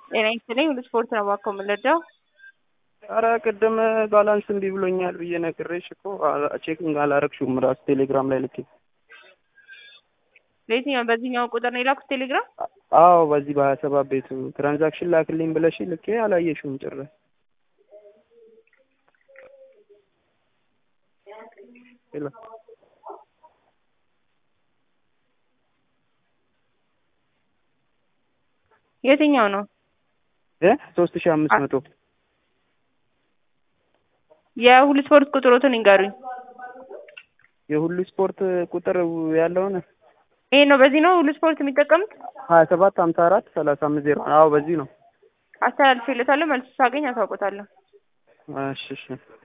ጤና ይስጥልኝ ሁሉ ስፖርት ነው እባክዎ የምንረዳው? ኧረ ቅድም ባላንስ እምቢ ብሎኛል ብዬ ነግሬሽ እኮ ቼኪንግ አላረግሽውም ራሱ ቴሌግራም ላይ ልኬ። በየትኛው በዚህኛው ቁጥር ነው የላኩት ቴሌግራም? አዎ በዚህ በሀያ ሰባት ቤቱ ትራንዛክሽን ላክልኝ ብለሽ ልኬ አላየሽውም ጭራሽ። ሄሎ የትኛው ነው? እ ሶስት ሺህ አምስት መቶ የሁሉ ስፖርት ቁጥሮትን ይንገሩኝ። የሁሉ ስፖርት ቁጥር ያለውን ይሄ ነው በዚህ ነው ሁሉ ስፖርት የሚጠቀሙት? ሀያ ሰባት ሀምሳ አራት ሰላሳ አምስት ዜሮ አዎ በዚህ ነው። አስተላልፌለታለሁ መልስ ሳገኝ አሳውቆታለሁ። እሺ እሺ